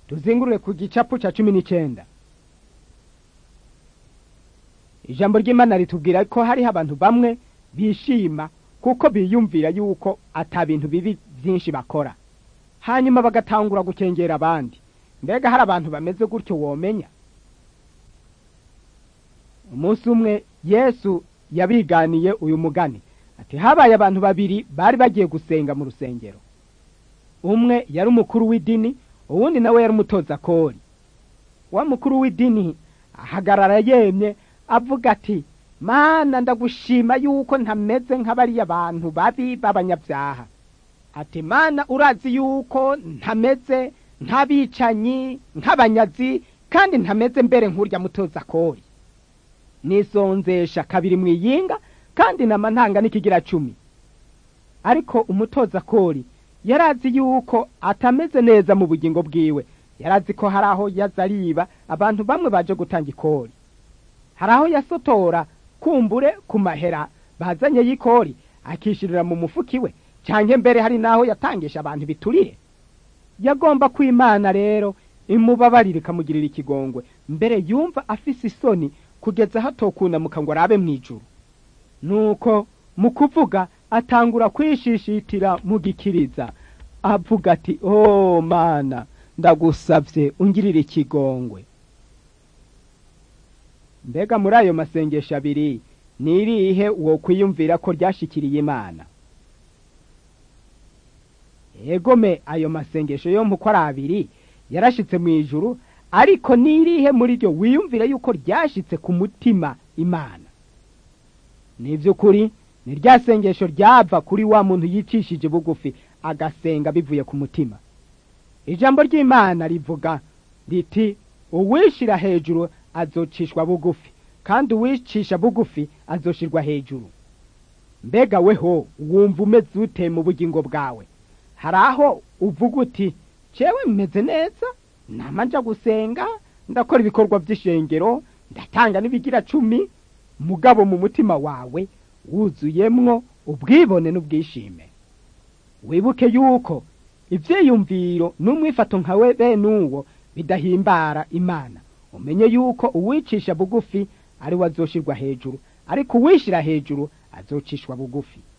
tuzingurure ku gicapu ca cumi n'icenda ijambo ry'imana ritubwira ko hariho abantu bamwe bishima kuko biyumvira yuko ata bintu bibi byinshi bakora hanyuma bagatangura gukengera abandi mbega hari abantu bameze gutyo womenya umunsi umwe yesu yabiganiye uyu mugani ati habaye abantu babiri bari bagiye gusenga mu rusengero umwe yari umukuru w'idini uwundi nawe yari umutoza kori wa mukuru w'idini ahagarara yemye avuga ati mana ndagushima yuko ntameze nk'abariya bantu babi b'abanyabyaha ati mana urazi yuko ntameze nk'abicanyi nk'abanyazi kandi ntameze mbere nk'urya mutoza kori nisonzesha kabiri mu iyinga kandi nama ntanga n'ikigira cumi ariko umutoza kori yarazi yuko atameze neza mu bugingo bwiwe yarazi ko hari aho yaza ariba abantu bamwe baje gutanga ikori hari aho yasotora kumbure ku mahera bazanye y'ikori akishirira mu mufuki we cyangwa mbere hari n'aho yatangisha abantu biturire yagomba kwimana rero imubabarira ikamugirira ikigongwe mbere yumva afise isoni kugeza hatokunamuka ngo arabe mu ijuru nuko mu kuvuga atangura kwishishitira mu gikiriza avuga ati oh mana ndagusabye ungirire ikigongwe mbega muri ayo masengesho abiri ni irihe wo kwiyumvira ko ryashikiriye imana egome ayo masengesho yo uko ari abiri yarashitse mu ijuru ariko ni irihe muri ryo wiyumvira yuko ryashitse ku mutima imana ni iby'ukuri ni rya sengesho ryava kuri wa muntu yicishije bugufi agasenga bivuye ku mutima ijambo ry'imana rivuga riti uwishyira hejuru azocishwa bugufi kandi uwicisha bugufi azoshirwa hejuru mbega weho wumva umeze ute mu bugingo bwawe hari aho uvuga uti cewe meze neza namanja gusenga ndakora ibikorwa by'ishengero ndatanga n'ibigira cumi mugabo mu mutima wawe wuzuyemwo ubwibone n'ubwishime wibuke yuko ivyiyumviro n'umwifato nkawe bene uwo bidahimbara imana umenye yuko uwicisha bugufi ari we azoshirwa hejuru ariko uwishira hejuru azocishwa bugufi